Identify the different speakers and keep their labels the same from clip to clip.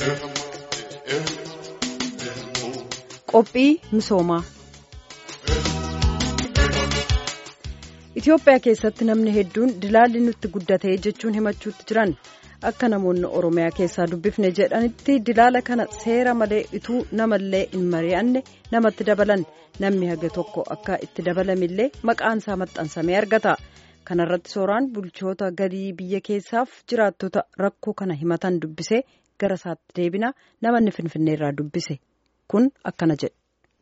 Speaker 1: Qophii misoomaa Itoophiyaa keessatti namni hedduun dilaalli nutti guddatee jechuun himachuutti jiran akka namoonni Oromiyaa keessaa dubbifne jedhanitti dilaala kana seera malee ituu namallee hin mari'anne namatti dabalan namni haga tokko akka itti dabalamillee maqaan isaa maxxansamee argata. Kana irratti sooraan bulchoota galii biyya keessaaf jiraattota rakkoo kana himatan dubbisee gara isaatti deebina namoonni Finfinnee irraa dubbise kun akkana jedhe.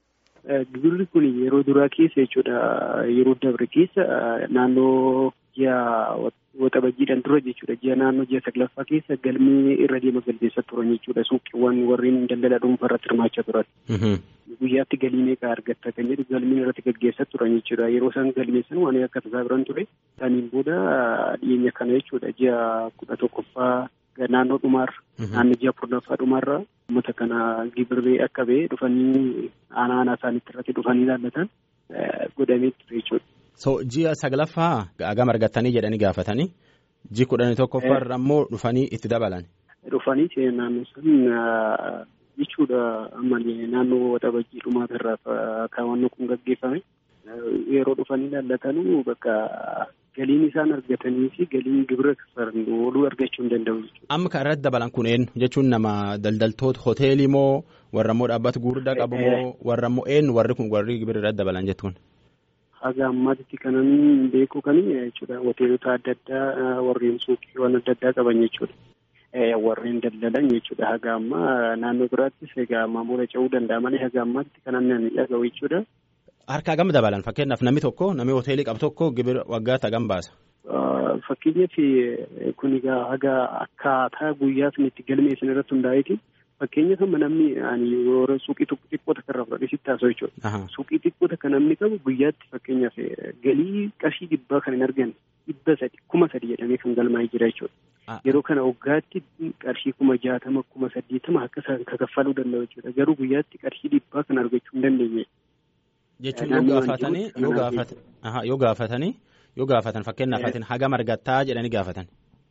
Speaker 2: Gibirri kun yeroo duraa keessa jechuudha. Yeroo dabre keessa naannoo ji'a waxabajjiidhaan dura jechuudha. Ji'a naannoo ji'a saglaffaa keessa galmee irra deema galmeessaa turan jechuudha. Suuqiiwwan warreen daldala dhuunfaa irratti hirmaachaa turan. Guyyaatti galii meeqa argatta kan jedhu galmeen irratti gaggeessaa turan jechuudha. Yeroo isaan galmeessan waan akka tasaa biran ture. Saniin booda dhiyeenya kana jechuudha. Ji'a kudha tokkoffaa naannoo dhumaarra. Naannoo ji'a kurnaffaa dhumaarra uummata kana gibirri akka ba'e dhufanii aanaa aanaa isaaniitti irratti dhufanii ilaallatan godhamee ture jechuudha.
Speaker 3: So ji'a saglaffaa hagam argattanii jedhanii gaafatanii ji kudhanii tokkoffaarra ammoo dhufanii itti dabalan.
Speaker 2: Dhufanii naannoo san jechuudha ammallee naannoo waxabajjii dhumaatarraa kaawwannoo kun gaggeeffame yeroo dhufanii ilaallatanuu bakka galiin isaan argatanii fi galiin gibira kaffalan ooluu argachuu hin danda'u jechuudha.
Speaker 3: Amma kan irratti dabalan kun eenyu jechuun nama daldaltoota hoteelii moo warra immoo dhaabbata gurguddaa qabu moo warra immoo eenyu warri kun warri gibira irratti dabalan jettuun.
Speaker 2: Haga ammaatti kanan beeku kan jechuudha hoteelota adda addaa warreen suuqiiwwan adda addaa qaban jechuudha. Warreen daldalan jechuudha haga ammaa naannoo biraattis egaa maamula ce'uu danda'a malee haga ammaatti kanan nan dhaga'u jechuudha.
Speaker 3: Harkaa gam dabalan fakkeenyaaf namni tokko namni hoteelii qabu tokko gibira waggaatti hagam baasa.
Speaker 2: Fakkeenyaaf kun egaa haga akkaataa guyyaa sun itti galmeessan irratti hundaa'eeti. Fakkeenyaaf amma namni yeroo suuqii xiqqoo takka irraa fudhatee sitti haasa'u jechuudha. Suuqii xiqqoo takka namni qabu guyyaatti fakkeenyaaf galii qarshii dhibbaa kan hin arganne dhibba sadi kuma sadi jedhamee kan galmaa'ee jira jechuudha. Yeroo kana waggaatti qarshii kuma jaatama kuma saddeetama akka isaan kaffaluu danda'u jechuudha. Garuu guyyaatti qarshii dhibbaa kan argachuu hin dandeenye.
Speaker 3: Jechuun yoo gaafatanii yoo gaafatan yoo gaafatanii yoo gaafatan fakkeenyaaf atin hagam argattaa jedhanii gaafatan.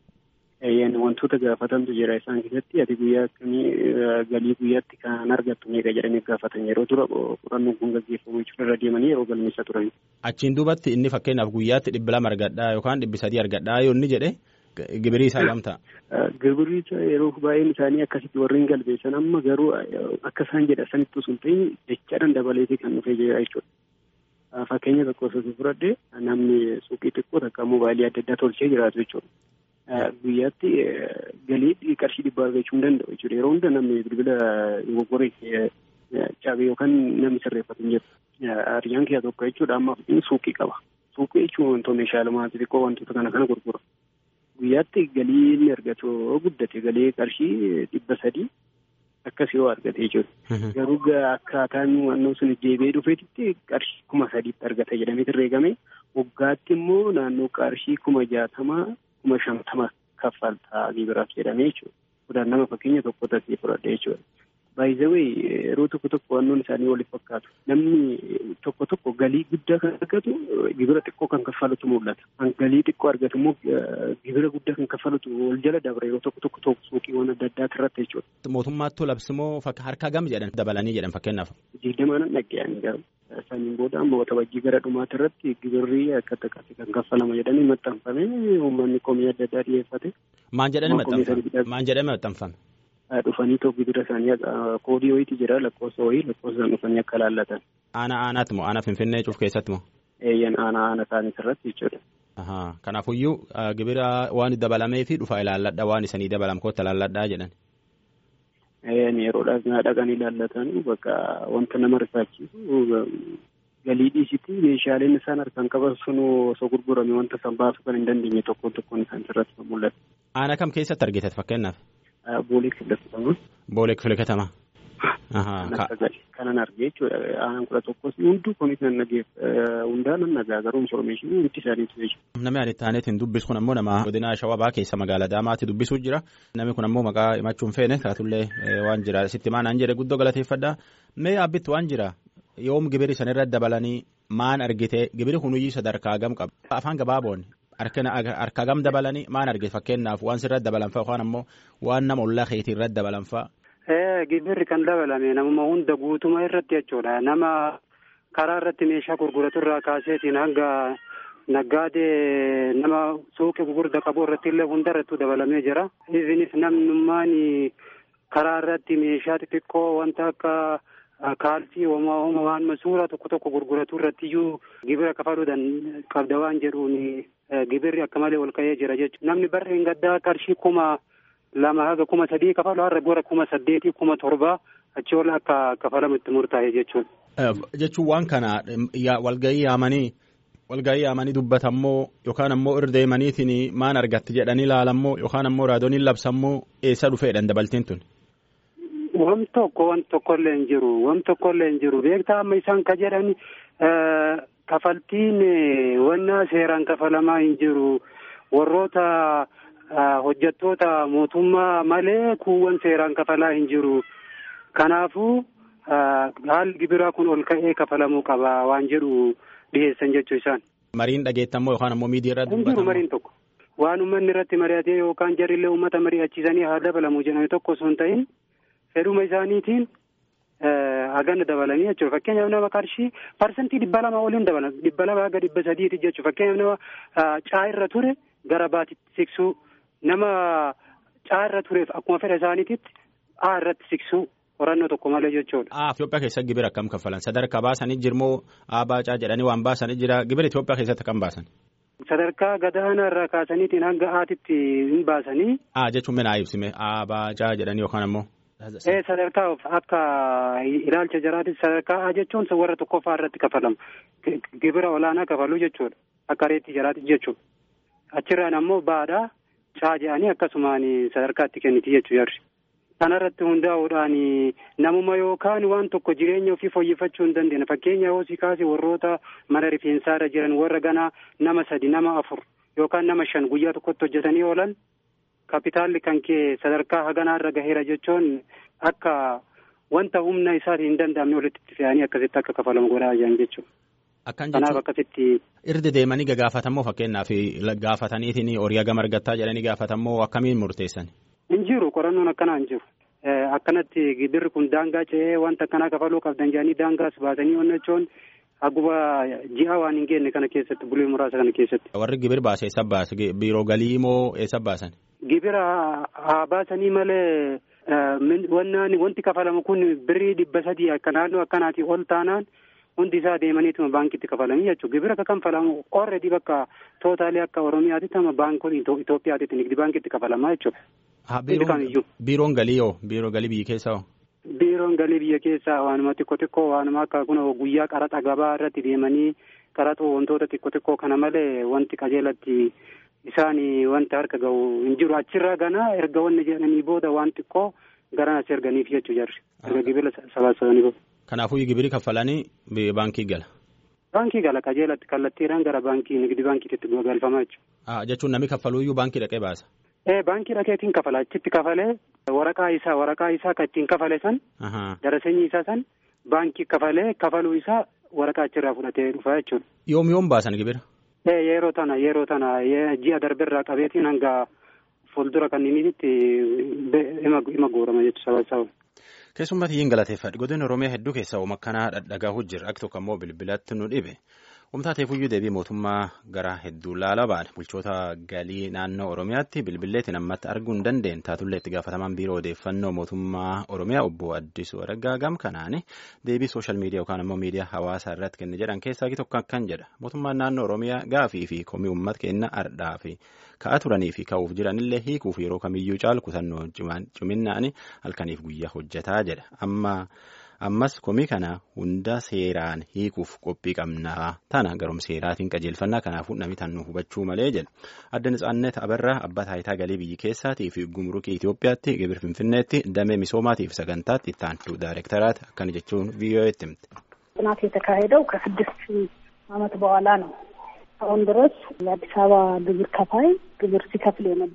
Speaker 2: Wantoota gaafatantu jira isaan keessatti ati guyyaa akkamii galii guyyaatti kan argattu meeqa jedhanii gaafatan yeroo dura qorannoon kun gaggeeffamu jechuudha irra deemanii yeroo galmeessaa turan.
Speaker 3: Achiin duubatti inni fakkeenyaaf guyyaatti dhibba lama argadhaa yookaan dhibbi sadii argadhaa yoo inni jedhe gibirii isaa kam ta'a.
Speaker 2: Gibirri yeroo baay'een isaanii akkasitti warreen galmeessan amma garuu akka isaan jedha sanitti osoo hin ta'in jechaadhaan dabaleetii kan dhufee jira jechuudha. Fakkeenya tokko osoo fudhadhe namni suuqii xiqqoo takka mobaayilii adda addaa tolchee jiraatu jechuudha. Guyyaatti galii qarshii dhibbaa argachuu hin danda'u jechuudha. Yeroo hunda namni bilbila goggoree cabee yookaan namni sirreeffatu hin jiru. Hariyyaan keessaa tokko jechuudha amma suuqii qaba. Suuqii jechuun wantoota meeshaalee xixiqqoo wantoota kana kana gurgura. Guyyaatti galii inni argatu guddate galii qarshii dhibba sadii akkas yoo argate jechuudha. Garuu akkaataan wannoo sun deebi'ee dhufeetitti qarshii kuma sadiitti argata jedhamee herreegame waggaatti immoo naannoo qarshii kuma jaatamaa kuma shantama kaffaltaa gibiraaf jedhamee jechuudha. Kudhaan nama fakkeenya tokko tasii fudhadhe jechuudha. Baay'izawee yeroo tokko tokko wannoon isaanii waliif fakkaatu. Namni tokko tokko galii guddaa kan argatu gibira xiqqoo kan kaffalutu mul'ata. Kan galii xiqqoo argatu immoo gibira guddaa kan kaffalutu wal jala dabra yeroo tokko tokko suuqiiwwan adda addaa irratti jechuudha.
Speaker 3: Mootummaatti labsimoo harkaa gam jedhan dabalanii jedhan fakkeenyaaf.
Speaker 2: Digdamaan dhagge'anii garuu. Saniin booda amma waxabajjii gara dhumaati irratti gibirri akka takkatti kan kaffalama jedhanii maxxanfame uummanni komii adda addaa dhiyeeffate.
Speaker 3: Maan jedhanii maxxanfame? Maan jedhamee maxxanfame?
Speaker 2: dhufanii tokko gibira isaanii koodii wayiiti jira lakkoofsa wayii lakkoofsaan dhufanii akka laallatan.
Speaker 3: Aanaa aanaati moo aanaa finfinnee cuuf keessatti moo?
Speaker 2: Eeyyan aanaa aanaa isaanii irratti jechuudha.
Speaker 3: Kanaafuyyuu gibira waan dabalamee fi dhufa ilaalladha waan isanii dabalam kootta ilaalladhaa jedhan.
Speaker 2: Yeroo dhaqanii ilaallatan bakka wanta nama rifaachisu galii dhiisiti meeshaaleen isaan harkaan qaban sun osoo gurgurame wanta isaan baasuu kan hin dandeenye tokkoon tokkoon isaan irratti kan mul'atu.
Speaker 3: Aanaa kam keessatti argitan fakkeenyaaf?
Speaker 2: Boolee kifila katamaa.
Speaker 3: Boolee kifila katamaa.
Speaker 2: Kanan argee jechuudha. Aanaan kudha tokkos hunduu komiitiin nageef hundaa nan nagaa garuu infoormeeshinii hundi isaaniitu jechuudha.
Speaker 3: Namni ani taaneetiin dubbisu kun ammoo nama godina Shawabaa keessa magaalaa Daamaatti dubbisuu jira. Namni kun ammoo maqaa himachuun feene taatullee waan jira. Sitti maanaan jedhe guddoo galateeffadha. Mee abbitti waan jira. Yoom gibiri sanirra dabalanii maan argite gibiri kunuyyii sadarkaa gam qaba. Afaan gabaaboon harka gam dabalanii maan argite fakkeenyaaf waan sirra dabalan fa'a yookaan ammoo waan nama ollaa keetii irra dabalan fa'a
Speaker 4: Gibirri kan dabalame namuma hunda guutuma irratti jechuudha. Nama karaa irratti meeshaa gurguratu irraa kaaseetiin hanga naggaadee nama suuqii gurgurda qabu irratti illee hunda irratti dabalamee jira. Isinis namnummaan karaa irratti meeshaa xixiqqoo wanta akka kaalsii homaa waan suuraa tokko tokko gurguratu irratti iyyuu gibira kafaluudhaan qabda waan jedhuun gibirri akka malee ol ka'ee jira jechuudha. Namni barreen gaddaa qarshii kuma lama haga kuma sadii kafalu har'a gora kuma saddeetii kuma torbaa achi ol akka kafalamu itti murtaa'e jechuudha.
Speaker 3: Jechuun waan kana walgahii yaamanii walgahii yaamanii dubbatammoo yookaan ammoo irra deemaniitiin maan argatti jedhanii ilaalammoo yookaan ammoo raadooniin labsammoo eessa dhufeedhaan dabaltiin tun.
Speaker 4: Wan tokko wan tokkollee hin jiru wan tokkollee hin jiru beektaa amma isaan ka jedhan kafaltiin wanna seeraan kafalamaa hin jiru warroota hojjettoota mootummaa malee kuuwwan seeraan kafalaa hin jiru kanaafuu haalli gibiraa kun ol ka'ee kafalamuu qaba waan jedhu dhiyeessan jechuu isaan.
Speaker 3: Mariin dhageettammoo yookaan ammoo miidiyaa irratti
Speaker 4: Hin jiru mariin tokko. Waan uummanni irratti mari'atee yookaan jarrillee uummata mari'achiisanii haa dabalamu jedhame tokko osoo hin ta'in fedhuma isaaniitiin haganna dabalanii jechuudha. Fakkeenyaaf nama qarshii parsantii dhibba lama oliin dabalan dhibba lama haga dhibba sadiiti jechuudha. Fakkeenyaaf nama caa irra ture gara baatitti siqsuu nama caa irra tureef akkuma fedha isaaniititti A irratti siqsuu qorannoo tokko malee jechuudha.
Speaker 3: Ah, Itoophiyaa keessatti gibira akkam kaffalan? Sadarkaa baasanii jirmoo baacaa jedhanii waan baasanii jira. Gibira Itoophiyaa keessatti akkam baasan?
Speaker 4: Sadarkaa gadaanaa irraa kaasaniitiin hanga aatitti hin baasanii.
Speaker 3: Ah, jechuun mina ibsime. baacaa jedhanii yookaan ammoo.
Speaker 4: Ee sadarkaa akka ilaalcha jaraatis sadarkaa A jechuun warra tokkoffaa irratti kafalamu. Gibira olaanaa kafaluu jechuudha. Akka reetti jaraatis jechuudha. Achirraan ammoo baadhaa caa jedhanii akkasumaan sadarkaatti kenniti jechuu jarri. Kanarratti hundaa'uudhaan namuma yookaan waan tokko jireenya ofii fooyyeffachuu hin dandeenya. Fakkeenya hoosii kaasee warroota mana rifeensaa irra jiran warra ganaa nama sadi nama afur yookaan nama shan guyyaa tokkotti hojjetanii oolan kapitaalli kan kee sadarkaa haganaa irra gaheera jechuun akka wanta humna isaatiin hin danda'amne walitti itti fe'anii akkasitti akka kafalamu godhaa jiran jechuudha.
Speaker 3: Akkan
Speaker 4: Kanaaf akkasitti.
Speaker 3: Irdi deemanii gagaafatammoo fakkeenyaaf gaafataniitiin horii hagam argattaa jedhanii gaafatammoo akkamiin murteessan?
Speaker 4: Hin jiru qorannoon akkanaa hin jiru. Akkanatti gibirri kun daangaa ce'ee wanta akkanaa kafaluu qabdan jedhanii daangaas baasanii onnachoon Akkuma ji'a waan hin geenye kana keessatti bulee muraasa kana keessatti.
Speaker 3: Warri gibir baase eessa baase biiroo galii moo eessa baasan?
Speaker 4: Gibira haa baasanii malee wannaan wanti kafalamu kun birrii dhibba sadii akka naannoo akkanaati ol taanaan hundi isaa deemaniituma baankitti kafalanii jechuudha. Gibira akka kanfalamu already bakka tootaalee akka Oromiyaatitti ama baankota Itoophiyaatitti nigdi baankitti kafalamaa jechuudha.
Speaker 3: Biiroon galii hoo? Biiroo galii biyya keessa hoo?
Speaker 4: Biiroon galii biyya keessaa waanuma xiqqoo xiqqoo waanuma akka kun guyyaa qaraxa gabaa irratti deemanii qaraxa wantoota xiqqoo xiqqoo kana malee wanti qajeelatti isaan wanta harka gahu hin jiru achirraa ganaa erga wanni jedhanii booda waan xiqqoo garan as erganiif jechuu jarri erga gibira sabaasabanii booda.
Speaker 3: Kanaafuu gibiri kaffalanii baankii gala.
Speaker 4: Baankii gala qajeelatti kallattiidhaan gara baankii nigdi baankiitti galfamaa jechuudha.
Speaker 3: Jechuun namni kaffaluuyyuu baankii dhaqee baasa.
Speaker 4: Ee baankii dhaqeetiin kafala achitti kafalee waraqaa isaa waraqaa isaa kan ittiin kafale san daraseenyi isaa san baankii kafalee kafaluu isaa waraqaa achirraa fudhatee dhufa jechuudha.
Speaker 3: Yoom yoom baasan gibira?
Speaker 4: Ee yeroo tana yeroo tana ji'a darberraa qabeetiin hanga fuuldura kanninitti hima guurama jechuudha sababa.
Speaker 3: Keessummaa xiyyiin galateeffadha. Godina Oromiyaa hedduu keessaa uuma akkanaa dhadhagahu jira. Akka tokko immoo bilbilatti nu dhibe. Humtaateef iyyuu deebii mootummaa gara hedduu laala baadha. Bulchoota galii naannoo Oromiyaatti bilbilleetiin ammatti arguu hin dandeenye. Taatullee itti gaafatamaan biiroo odeeffannoo mootummaa Oromiyaa obbo Addisuu Araggaa gam kanaan deebii sooshaal miidiyaa yookaan immoo miidiyaa hawaasaa irratti kenne jedhan keessaa tokko akkan jedha. Mootummaan naannoo Oromiyaa gaafii fi komii uummata keenya ardhaa fi ka'aa turanii fi ka'uuf jiranillee hiikuuf yeroo kamiyyuu caalu kutannoo ciminaan halkaniif guyyaa hojjetaa jedha. Amma ammas komii kana hunda seeraan hiikuuf qophii qabnaa tana garum seeraatiin qajeelfannaa kanaafuu namni tan nu hubachuu malee jedha. Adda Nitsaannet Abarraa abbaa taayitaa galii biyya keessaatii fi gumrukii Itoophiyaatti gibir Finfinneetti damee misoomaatiif sagantaatti itti aantu daayirektaraati akkana jechuun ቪኦኤtti himte.
Speaker 5: ጥናት የተካሄደው ከስድስት ዓመት በኋላ ነው። አሁን ድረስ የአዲስ አበባ ግብር ከፋይ ግብር ሲከፍል የነበረው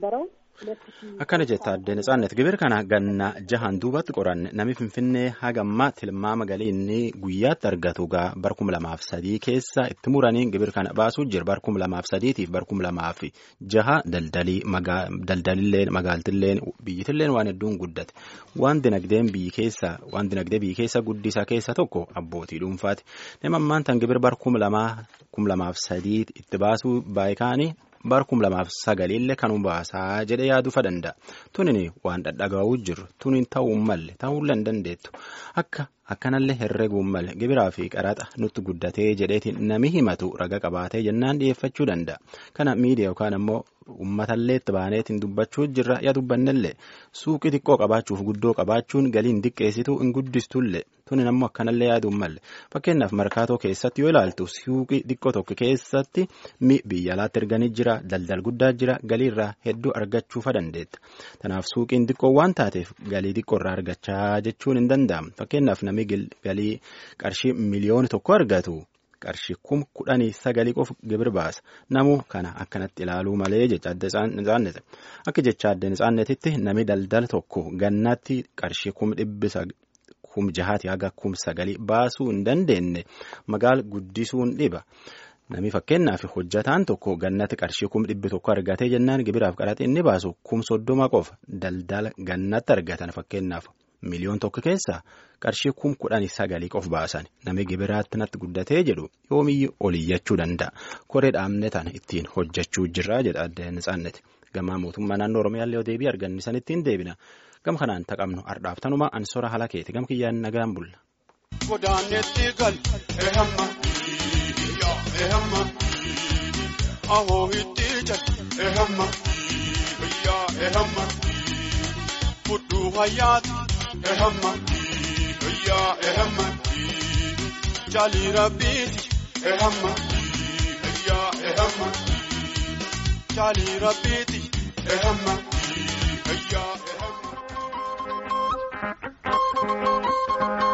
Speaker 3: akkana jetta addee Natsaannet gibir kana ganna jahan duubatti qoranne nami finfinnee hagamma tilmaama galii inni guyyaatti argatu gaa bar kum lamaaf sadii keessa itti muranii gibir kana baasuu jira bar kum lamaaf sadiitiif bar kum lamaaf jaha daldalii daldalilleen magaaltilleen biyyitilleen waan hedduun guddate waan dinagdeen biyyi keessa waan dinagdee biyyi keessa guddisaa keessa tokko abbootii dhuunfaati nama ammaan tan gibir bar kum lamaa kum lamaaf sadii itti baasuu baay'ikaanii. bar kum lamaaf sagaliillee kanuu baasaa jedhe yaaduufa danda'a tunin waan dhadhagaa'uu jiru tunin ta'uu malle ta'uullee hin dandeettu akka akkanallee herreeguu malle gibiraa fi qaraxa nutti guddatee jedheetiin nami himatu raga qabaatee jennaan dhiyeeffachuu danda'a kana miidiyaa yookaan ammoo uummatallee itti baaneetiin dubbachuu jirra yaa dubbannellee suuqii xiqqoo qabaachuuf guddoo qabaachuun galiin diqqeessituu hin guddistullee tunin ammoo akkanallee yaaduun malle fakkeenyaaf markaatoo keessatti yoo ilaaltu suuqii xiqqoo tokko keessatti biyya alaatti erganii jira daldal guddaa jira galiirraa hedduu argachuufa dandeetta kanaaf suuqiin xiqqoo waan taateef galii xiqqoorraa argachaa jechuun hin danda'amu fakkeenyaaf namni galii qarshii miliyoona tokko argatu. qarshii kum kudhanii sagalii qofa gibir baasa namuu kana akkanatti ilaaluu malee jecha adda isaannete akka jecha adda isaannetitti nami daldala tokko gannaatti qarshii kum dhibbisa kum jahaati haga kum sagalii baasuu hin dandeenye magaala guddisuun dhiba. Nami fakkeenyaaf hojjataan tokko gannatti qarshii kum dhibbi tokko argatee jennaan gibiraaf qaraxii inni baasu kum soddoma qofa daldala gannatti argatan fakkeenyaaf. miliyoon tokko keessa qarshii kum kudhanii sagalii qof baasan nami gibiraatti natti guddatee jedhu yoomiyyuu oliyyachuu danda'a koree dhaabne tana ittiin hojjechuu jirra jedha adda Natsaanneti gamaa mootummaa naannoo oromiyaallee yoo deebii argannisan ittiin deebina gam kanaan taqabnu ardhaaf tanuma ansora haala keeti gam kiyyaan nagaan bulla.
Speaker 6: Godaanetti gal ehamma ehamma ahoo itti jal ehamma ehamma fudhuu hayyaati. ehamma yaa ehamma jaalii rabbiiti ehamma yaa ehamma jaalii rabbiiti ehamma yaa ehamma.